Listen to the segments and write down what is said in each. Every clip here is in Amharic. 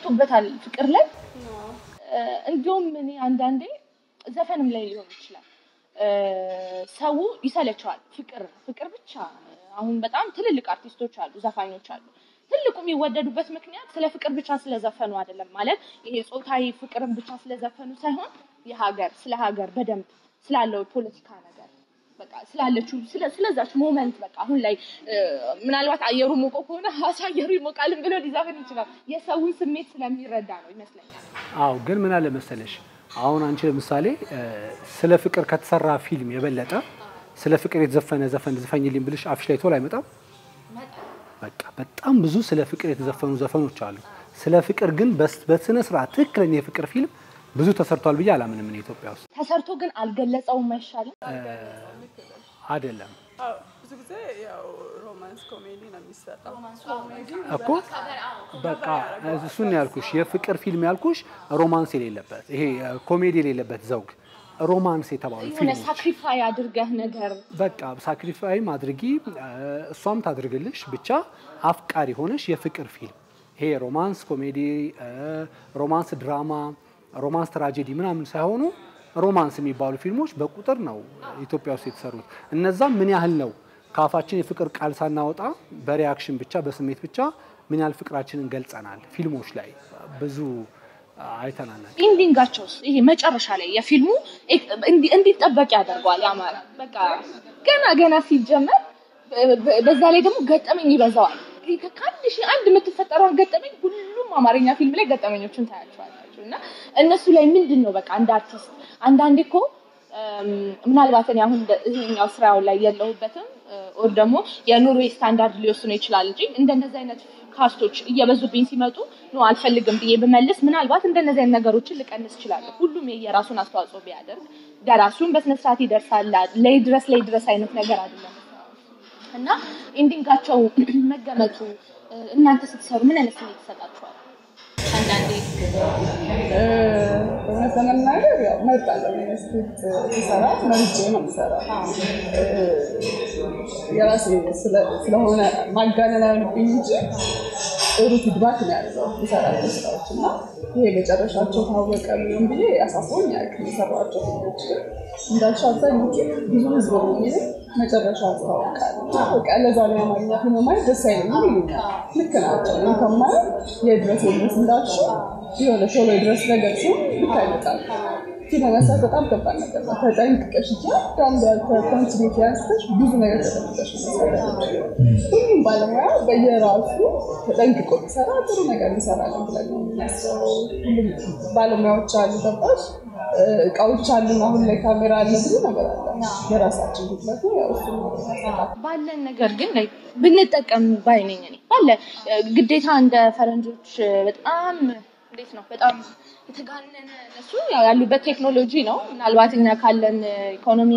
ተሰርቶበታል ፍቅር ላይ እ፣ እንዲሁም እኔ አንዳንዴ ዘፈንም ላይ ሊሆን ይችላል እ፣ ሰው ይሰለቸዋል። ፍቅር ፍቅር ብቻ አሁን በጣም ትልልቅ አርቲስቶች አሉ፣ ዘፋኞች አሉ። ትልቁ የሚወደዱበት ምክንያት ስለ ፍቅር ብቻ ስለዘፈኑ አይደለም። ማለት ይሄ ጾታዊ ፍቅርን ብቻ ስለዘፈኑ ሳይሆን የሀገር ስለ ሀገር በደንብ ስላለው ፖለቲካ ነገር በቃ ስላለችው ስለ- ስለዛች ሞመንት በቃ አሁን ላይ እ፣ ምናልባት አየሩ ሞቆ ከሆነ ሀዋሳ አየሩ ይሞቃልን ብሎ ሊዘፍን ይችላል። የሰውን ስሜት ስለሚረዳ ነው ይመስለኛል። አዎ ግን ምን አለ መሰለሽ አሁን አንቺ ለምሳሌ እ፣ ስለ ፍቅር ከተሰራ ፊልም የበለጠ ስለ ፍቅር የተዘፈነ ዘፈን ዝፈኝልኝ ብልሽ አፍሽ ላይ ቶሎ አይመጣም። በቃ በጣም ብዙ ስለ ፍቅር የተዘፈኑ ዘፈኖች አሉ። ስለ ፍቅር ግን በስ- በስነ ስርዓት ትክክለኛ የፍቅር ፊልም ብዙ ተሰርቷል ብዬ አላምንም። እኔ ኢትዮጵያ ውስጥ ተሰርቶ ግን አልገለጸውም አይሻልም? አይደለም አዎ፣ ብዙ ጊዜ ያው ሮማንስ ኮሜዲ ነው የሚሰራው። ኮሜዲ እኮ በቃ እሱን ነው ያልኩሽ። የፍቅር ፊልም ያልኩሽ ሮማንስ የሌለበት ይሄ ኮሜዲ የሌለበት ዘውግ ሮማንስ የተባሉ የሆነ ፊልሞች ሳክሪፋይ አድርገህ ነገር በቃ ሳክሪፋይም አድርጊ እ፣ እሷም ታድርግልሽ ብቻ አፍቃሪ ሆነሽ የፍቅር ፊልም ይሄ ሮማንስ ኮሜዲ እ፣ ሮማንስ ድራማ ሮማንስ ትራጀዲ ምናምን ሳይሆኑ ሮማንስ የሚባሉ ፊልሞች በቁጥር ነው ኢትዮጵያ ውስጥ የተሰሩት። እነዛም ምን ያህል ነው ከአፋችን የፍቅር ቃል ሳናወጣ በሪያክሽን ብቻ በስሜት ብቻ ምን ያህል ፍቅራችንን ገልጸናል ፊልሞች ላይ ብዙ አይተናል። ኢንዲንጋቸውስ ይሄ መጨረሻ ላይ የፊልሙ እንዲ- እንዲጠበቅ ያደርገዋል። ያማረ በቃ ገና ገና ሲጀመር በ- በ- በዛ ላይ ደግሞ ገጠመኝ ይበዛዋል። ይሄ ከአንድ ሺህ አንድ የምትፈጠረውን ገጠመኝ ሁሉም አማርኛ ፊልም ላይ ገጠመኞችን ታያቸዋላችሁ እና እነሱ ላይ ምንድን ነው በቃ እንደ አርቲስት አንዳንዴ እኮ እም፣ ምናልባት እኔ አሁን እንደ- ይሄኛው ስራው ላይ የለሁበትም ኦር ደግሞ የኑሮ ስታንዳርድ ሊወስኑ ይችላል እንጂ እንደነዚህ አይነት ካስቶች እየበዙብኝ ሲመጡ ነው አልፈልግም ብዬ ብመልስ ምናልባት እንደነዚህ አይነት ነገሮችን ልቀንስ እችላለሁ። ሁሉም የየራሱን አስተዋጽኦ ቢያደርግ ደራሲውን በስነስርዓት ይደርሳል። ላይ ድረስ ላይ ድረስ አይነት ነገር አይደለም እና ኢንዲንጋቸው መገመቱ እ፣ እናንተ ስትሰሩ ምን አይነት ስሜት ይሰጣችኋል? አንዳንዴ እውነት ለመናገር ያው መርጣለሁ። ስክሪፕት ሲሰራ መርጬ ነው የምሰራው። የራሴ ስለ- ስለሆነ ማጋነን አይሆንብኝ እንጂ ጥሩ ፊድባክ ነው ያለው የሰራቸው ስራዎች እና ይሄ መጨረሻቸው ታወቀ ምናምን ብዬ አሳስቦኝ አያውቅም። የሰራቸው ፊልሞች ግን እንዳልሽው አብዛኞቹ ብዙ ህዝብ ነው የሚል መጨረሻ ያስታውቃል። በቃ ለዛ ነው የአማርኛ ፊልም ማየት ደስ አይለኝም ይሉኛል። ልክ ናቸው። እኔ ከማየው የድረስ የድረስ እንዳልሽው የሆነ ሾሎ የድረስ ነገር ሲሆን ልክ አይመጣም። ፊልም መስራት በጣም ከባድ ነገር ነው። ተጠንቅቀሽ እያንዳንዱ ኮንቲኒቲ ያንስተሽ ብዙ ነገር ተጠንቅቀሽ መስራት ያለብሽ። ሁሉም ባለሙያ በየራሱ ተጠንቅቆ ቢሰራ ጥሩ ነገር ይሰራለን ብለን ነው የሚያስበው። ሁሉም ባለሙያዎች አሉ፣ ገባሽ? እቃዎች አሉን። አሁን ላይ ካሜራ አለ፣ ብዙ ነገር አለ። የራሳችን ጉድለት ነው። ያው እሱን ነው የሚያሳጣው። ባለን ነገር ግን ላይ ብንጠቀም ባይነኝ እኔ ባለ ግዴታ እንደ ፈረንጆች በጣም እንዴት ነው በጣም የተጋነነ እነሱ ያው ያሉበት ቴክኖሎጂ ነው። ምናልባት እኛ ካለን ኢኮኖሚ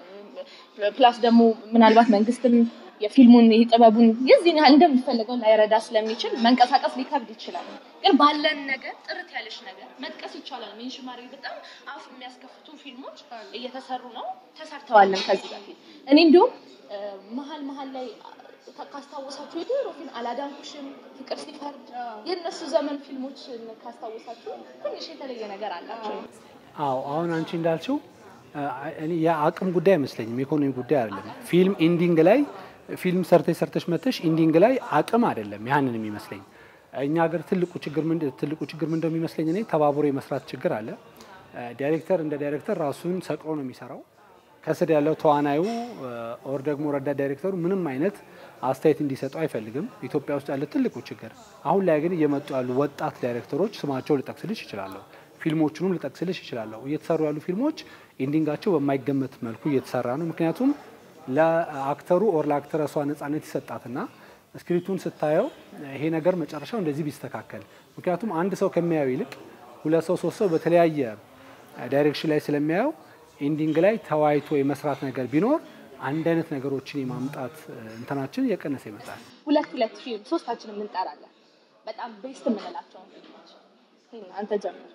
ፕላስ ደግሞ ምናልባት መንግስትም የፊልሙን ይህ ጥበቡን የዚህን ያህል እንደሚፈልገው ላይረዳ ስለሚችል መንቀሳቀስ ሊከብድ ይችላል። ግን ባለን ነገር ጥርት ያለች ነገር መጥቀስ ይቻላል። ሜንሽ ማድረግ በጣም አፍ የሚያስከፍቱ ፊልሞች እየተሰሩ ነው፣ ተሰርተዋልም ከዚህ በፊት እኔ እንዲሁም እ፣ መሀል መሀል ላይ ካስታወሳችሁ የድሮ ፊልም አላዳንኩሽም፣ ፍቅር ሲፈርድ የእነሱ ዘመን ፊልሞችን ካስታወሳችሁ ትንሽ የተለየ ነገር አላቸው። አዎ አሁን አንቺ እንዳልችው እኔ የአቅም ጉዳይ አይመስለኝም፣ የኢኮኖሚ ጉዳይ አይደለም። ፊልም ኢንዲንግ ላይ ፊልም ሰርተሽ ሰርተሽ መተሽ ኢንዲንግ ላይ አቅም አይደለም ያንን የሚመስለኝ። እኛ ሀገር ትልቁ ችግር ምንድን ትልቁ ችግር ምንድነው የሚመስለኝ እኔ ተባብሮ የመስራት ችግር አለ። ዳይሬክተር እንደ ዳይሬክተር ራሱን ሰቅሎ ነው የሚሰራው። ከስር ያለው ተዋናዩ ኦር ደግሞ ረዳት ዳይሬክተሩ ምንም አይነት አስተያየት እንዲሰጠው አይፈልግም። ኢትዮጵያ ውስጥ ያለ ትልቁ ችግር። አሁን ላይ ግን እየመጡ ያሉ ወጣት ዳይሬክተሮች ስማቸው ልጠቅስልሽ ይችላለሁ፣ ፊልሞቹንም ልጠቅስልሽ ይችላለሁ። እየተሰሩ ያሉ ፊልሞች ኢንዲንጋቸው በማይገመት መልኩ እየተሰራ ነው። ምክንያቱም ለአክተሩ ኦር ለአክተረሷ ነጻነት ይሰጣትና ስክሪፕቱን ስታየው ይሄ ነገር መጨረሻው እንደዚህ ቢስተካከል፣ ምክንያቱም አንድ ሰው ከሚያየው ይልቅ ሁለት ሰው ሶስት ሰው በተለያየ ዳይሬክሽን ላይ ስለሚያየው ኢንዲንግ ላይ ተወያይቶ የመስራት ነገር ቢኖር አንድ አይነት ነገሮችን የማምጣት እንትናችን እየቀነሰ ይመጣል። ሁለት ሁለት ፊልም ሶስታችንም እንጠራለን። በጣም ቤስት የምንላቸውን ፊልሞች ይሄን አንተ ጀምር።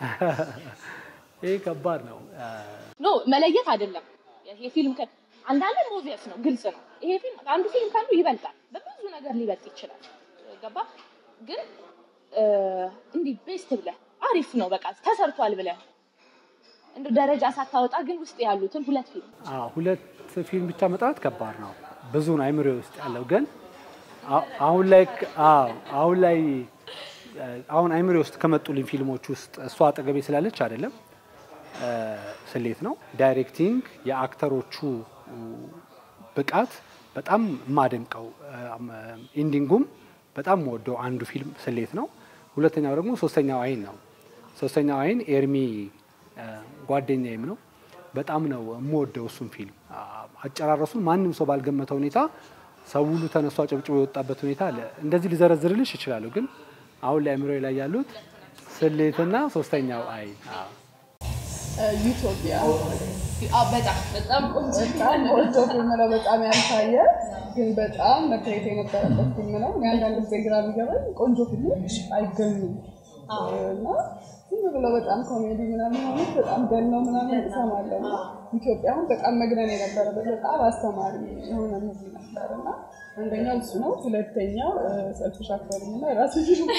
ይሄ ከባድ ነው። ኖ መለየት አይደለም። ይሄ ፊልም ከ- አንዳንድ ሞቪየስ ነው፣ ግልጽ ነው። ይሄ ፊልም አንዱ ፊልም ከአንዱ ይበልጣል፣ በብዙ ነገር ሊበልጥ ይችላል። ገባ ግን እ፣ እንዲህ ቤስት ብለህ አሪፍ ነው በቃ ተሰርቷል ብለህ እንደ ደረጃ ሳታወጣ ግን ውስጥ ያሉትን ሁለት ፊልም አዎ፣ ሁለት ፊልም ብቻ መጥራት ከባድ ነው። ብዙ ነው አይምሮ ውስጥ ያለው ግን አ- አሁን ላይ አዎ፣ አሁን ላይ እ፣ አሁን አይምሮ ውስጥ ከመጡልኝ ፊልሞች ውስጥ እሷ አጠገቤ ስላለች አይደለም እ፣ ስሌት ነው። ዳይሬክቲንግ፣ የአክተሮቹ ብቃት በጣም የማደንቀው ኢንዲንጉም በጣም ወደው አንዱ ፊልም ስሌት ነው። ሁለተኛው ደግሞ ሶስተኛው አይን ነው። ሶስተኛው አይን ኤርሚ እ፣ ጓደኛዬም ነው። በጣም ነው የምወደው እሱን ፊልም። አ- አጨራረሱን ማንም ሰው ባልገመተ ሁኔታ ሰው ሁሉ ተነስቶ አጨብጭቦ የወጣበት ሁኔታ አለ። እንደዚህ ሊዘረዝርልሽ ይችላሉ፣ ግን አሁን ላይ አእምሮዬ ላይ ያሉት ስሌትና ሶስተኛው አይን አዎ። ዩቶፒያ በጣም በጣም ቆንጆ በጣም ቆንጆ ፊልም ነው። በጣም ያልታየ ግን በጣም መታየት የነበረበት ፊልም ነው። እኔ አንዳንድ ጊዜ ግራ የሚገባኝ ቆንጆ ፊልሞች አይገኙም እና ዝም ብለው በጣም ኮሜዲ ምናምን ሆኑት በጣም ገነው ምናምን እሰማለሁ። እና ኢትዮጵያ አሁን በጣም መግነን የነበረበት በጣም አስተማሪ የሆነ ሙቪ ነበር እና አንደኛው እሱ ነው። ሁለተኛው ሰልፍሽ አክተርም እና የራሱ ፊልም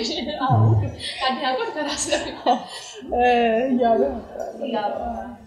አዲያቆን ከራስ እ እያለ ነበር።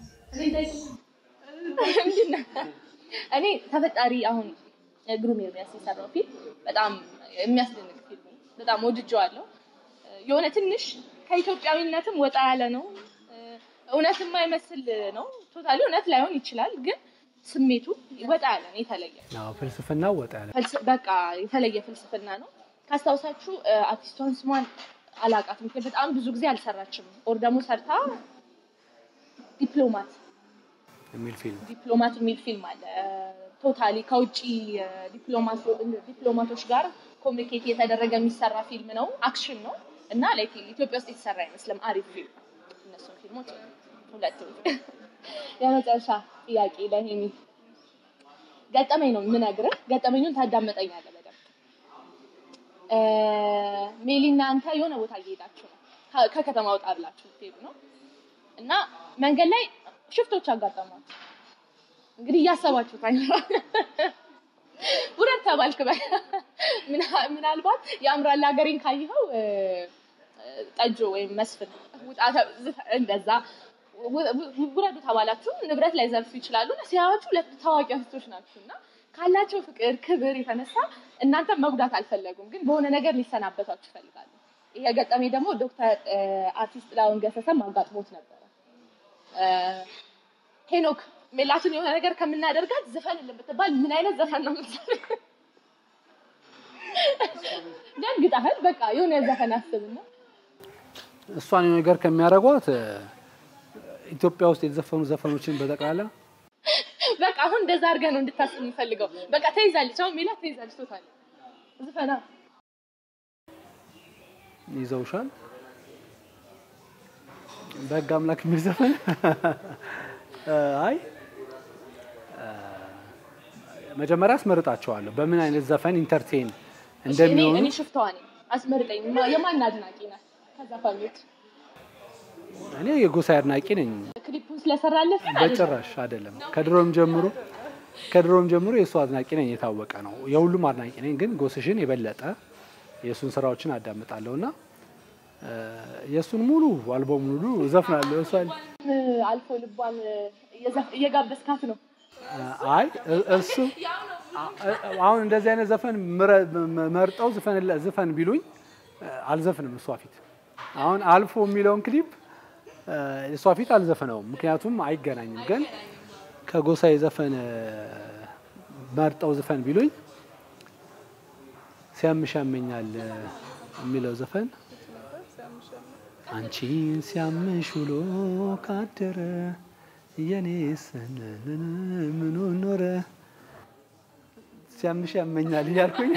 እኔ ተፈጣሪ አሁን ግሩም ኤርሚያስ የሰራው ፊልም በጣም የሚያስደንቅ ፊልም ነው። በጣም ወድጀዋለሁ። የሆነ ትንሽ ከኢትዮጵያዊነትም ወጣ ያለ ነው። እውነት የማይመስል ነው። ቶታሊ እውነት ላይሆን ይችላል፣ ግን ስሜቱ ወጣ ያለ ነው። የተለየ አዎ፣ ፍልስፍና ወጣ ያለ ፍልስ- በቃ የተለየ ፍልስፍና ነው። ካስታውሳችሁ እ፣ አርቲስቷን ስሟን አላውቃትም፣ ግን በጣም ብዙ ጊዜ አልሰራችም። ኦር ደግሞ ሰርታ ዲፕሎማት የሚል ፊልም ዲፕሎማት የሚል ፊልም አለ። ቶታሊ ከውጭ እ፣ ዲፕሎማቶ- ዲፕሎማቶች ጋር ኮሚኒኬት እየተደረገ የሚሰራ ፊልም ነው። አክሽን ነው እና ላይክ ኢትዮጵያ ውስጥ የተሰራ አይመስልም። አሪፍ ፊልም ነው። እነሱን ፊልሞች ሁለቱ። የመጨረሻ ጥያቄ ለሄሚ ገጠመኝ ነው የምነግርህ። ገጠመኙን ታዳመጠኛለህ በደንብ። እ፣ ሜሊና አንተ የሆነ ቦታ እየሄዳችሁ ነው። ከ- ከከተማ ወጣ ብላችሁ ትሄዱ ነው እና መንገድ ላይ ሽፍቶች አጋጠሟችሁ። እንግዲህ እያሰባችሁት አይኖር ውረድ ተባልክ። በ- ምና- ምናልባት የአምራላ ሀገሬን ካየኸው እ፣ እ፣ ጠጆ ወይም መስፍን ውጣ ተ- ዝፈ- እንደዛ ው- ው- ውረዱ ተባላችሁ። ንብረት ላይ ዘርፉ ይችላሉ። እና ሲያዩዋችሁ ሁለት ታዋቂ አርቲስቶች ናችሁ እና ካላቸው ፍቅር፣ ክብር የተነሳ እናንተ መጉዳት አልፈለጉም፣ ግን በሆነ ነገር ሊሰናበቷችሁ ይፈልጋሉ። ይሄ ገጠሜ ደግሞ ዶክተር እ፣ አርቲስት ጥላሁን ገሰሰም አጋጥሞት ነበረ። እ፣ ሄኖክ ሜላትን የሆነ ነገር ከምናደርጋት ዘፈንልን ብትባል ምን አይነት ዘፈን ነው የምትዘፍን? ደንግጠሃል። በቃ የሆነ ዘፈን አስብና እሷን የሆነ ነገር ከሚያደርጓት እ፣ ኢትዮጵያ ውስጥ የተዘፈኑ ዘፈኖችን በጠቅላላ በቃ አሁን እንደዛ አድርገህ ነው እንድታስብ የምፈልገው። በቃ ተይዛለች፣ አሁን ሜላት ተይዛለች። ቶታል ዘፈና ይዘውሻል። በህግ አምላክ የሚል ዘፈን እ፣ አይ እ፣ መጀመሪያ አስመርጣቸዋለሁ በምን አይነት ዘፈን ኢንተርቴን እኔ እንደሚሆኑ እኔ ሽፍታዋ ነኝ። አስመርጠኝ። ማ- የማን አድናቂ ናት? ከዘፋኞች እኔ የጎሳዬ አድናቂ ነኝ። ክሊፑን ስለሰራለት በጭራሽ አይደለም። ከድሮም ጀምሮ ከድሮም ጀምሮ የእሱ አድናቂ ነኝ፣ የታወቀ ነው። የሁሉም አድናቂ ነኝ፣ ግን ጎስሽን የበለጠ የእሱን ስራዎችን አዳምጣለሁ እና እ፣ የእሱን ሙሉ አልበም ሙሉ ዘፍናለሁ። እሷን አልፎ ልቧን እየዘፍ- እየጋበዝካት ነው። አይ እ- እሱ አ- አሁን እንደዚህ አይነት ዘፈን ምረ- መ- መርጠው ዝፈን ዝፈን ቢሉኝ እ፣ አልዘፍንም እሷ ፊት። አሁን አልፎ የሚለውን ክሊፕ እ፣ እሷ ፊት አልዘፍነውም፣ ምክንያቱም አይገናኝም። ግን ከጎሳዬ ዘፈን እ፣ መርጠው ዝፈን ቢሉኝ ሲያምሽ ያመኛል እ፣ የሚለው ዘፈን አንቺን ሲያምሽ ውሎ ካደረ የኔስ ምኑ ኖረ ሲያምሽ ያመኛል እያልኩኝ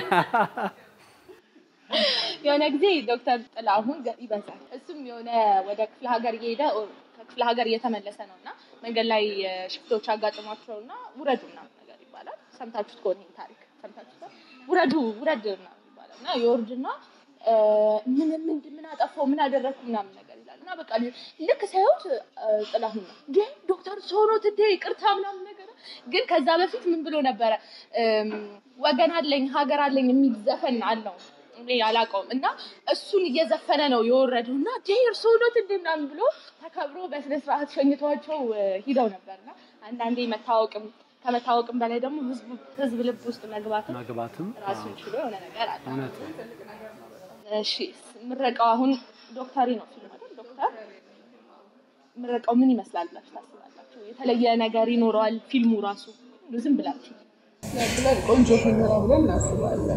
የሆነ ጊዜ ዶክተር ጥላሁን ገ- ይበዛል እሱም የሆነ ወደ ክፍለ ሀገር እየሄደ ኦ- ከክፍለ ሀገር እየተመለሰ ነው እና መንገድ ላይ እ፣ ሽፍቶች አጋጥሟቸው እና ውረዱ ምናምን ነገር ይባላል። ሰምታችሁት ከሆነ ይሄን ታሪክ ሰምታችሁት ውረዱ ውረድ ምናምን ይባላል እና የወርድና እ፣ ምን ምን ምን አጠፋው ምን አደረግኩ ምናምን ነገር ይላል እና በቃ ልክ ሳይሆት ጥላሁን ነው እንዴ ዶክተር ሶኖት እንዴ ይቅርታ ምናምን ነገር ግን ከዛ በፊት ምን ብሎ ነበረ እም፣ ወገን አለኝ ሀገር አለኝ የሚል ዘፈን አለው እኔ አላውቀውም እና እሱን እየዘፈነ ነው የወረደው እና ዴር ሶሎት እንደ ምናምን ብሎ ተከብሮ በስነ ስርዓት ሸኝተዋቸው እ፣ ሂደው ነበር እና አንዳንዴ መታወቅም ከመታወቅም በላይ ደግሞ ህዝብ ህዝብ ልብ ውስጥ መግባትም መግባትም ራሱን ችሎ የሆነ ነገር አለ። እውነት ነው። እሺ ምረቃው አሁን ዶክተሪ ነው ፊልም አይደል? ዶክተር ምረቃው ምን ይመስላል ብላችሁ ታስባላችሁ? የተለየ ነገር ይኖረዋል ፊልሙ ራሱ ዝም ብላችሁ ብለን ቆንጆ ፊልም ነው ብለን እናስባለን።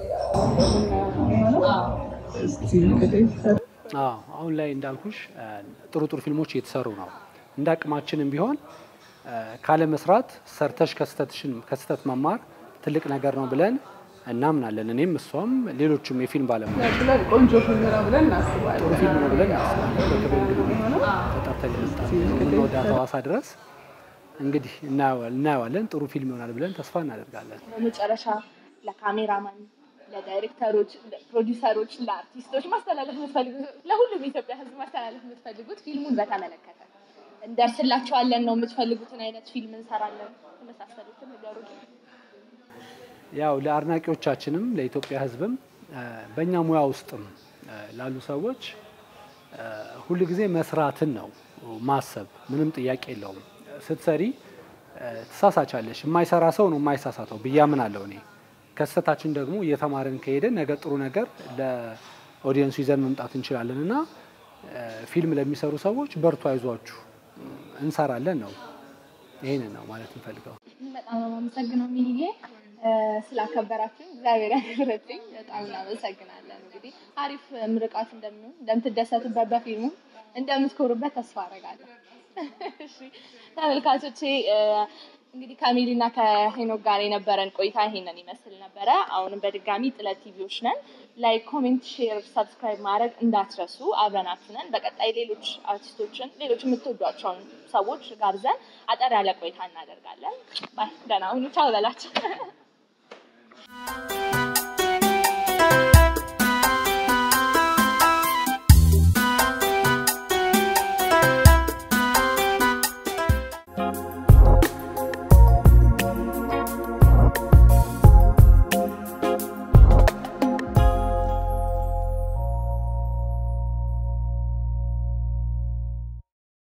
እስኪ እንግዲህ አዎ አሁን ላይ እንዳልኩሽ እ፣ ጥሩ ጥሩ ፊልሞች እየተሰሩ ነው። እንደ አቅማችንም ቢሆን እ፣ ካለ መስራት ሰርተሽ ከስተትሽን ከስተት መማር ትልቅ ነገር ነው ብለን እናምናለን። እኔም እሷም ሌሎችም የፊልም ባለሙያ ብለን ቆንጆ ፊልም ነው ብለን እናስባለን። ጥሩ ፊልም ነው ብለን እናስባለን። በክብር እንግዲህ ተጠርተን የመጣን ወደ ሐዋሳ ድረስ እንግዲህ እናየዋል- እናየዋለን። ጥሩ ፊልም ይሆናል ብለን ተስፋ እናደርጋለን። በመጨረሻ ለካሜራማን፣ ለዳይሬክተሮች፣ ለፕሮዲውሰሮች፣ ለአርቲስቶች ማስተላለፍ የምትፈልጉት ለሁሉም የኢትዮጵያ ሕዝብ ማስተላለፍ የምትፈልጉት ፊልሙን በተመለከተ እንደርስላቸዋለን ነው የምትፈልጉትን አይነት ፊልም እንሰራለን የመሳሰሉትን ነገሮች ያው ለአድናቂዎቻችንም ለኢትዮጵያ ሕዝብም እ፣ በእኛ ሙያ ውስጥም እ፣ ላሉ ሰዎች እ፣ ሁል ጊዜ መስራትን ነው ማሰብ። ምንም ጥያቄ የለውም። ስትሰሪ እ፣ ትሳሳቻለሽ። የማይሰራ ሰው ነው የማይሳሳተው ብዬ አምናለሁ እኔ። ከስህተታችን ደግሞ እየተማርን ከሄደን ነገ ጥሩ ነገር ለኦዲየንሱ ይዘን መምጣት እንችላለን እና እ፣ ፊልም ለሚሰሩ ሰዎች በርቱ፣ አይዟችሁ፣ እንሰራለን ነው። ይህንን ነው ማለት እንፈልገው። በጣም ነው የማመሰግነው ሚልዬ እ፣ ስላከበራችሁኝ እግዚአብሔር ያክብረችኝ። በጣም እናመሰግናለን። እንግዲህ አሪፍ ምርቃት እንደሚሆን እንደምትደሰቱበት በፊልሙ እንደምትኮሩበት ተስፋ አደርጋለሁ። እሺ ተመልካቾቼ እ፣ እንግዲህ ከሚሊና ከሄኖክ ጋር የነበረን ቆይታ ይሄንን ይመስል ነበረ። አሁንም በድጋሚ ጥለት ቲቪዎች ነን። ላይክ፣ ኮሜንት፣ ሼር፣ ሰብስክራይብ ማድረግ እንዳትረሱ። አብረናችሁ ነን። በቀጣይ ሌሎች አርቲስቶችን ሌሎች የምትወዷቸውን ሰዎች ጋብዘን አጠር ያለ ቆይታ እናደርጋለን። ባይ ደህና ሁኑ። ቻው በላቸው።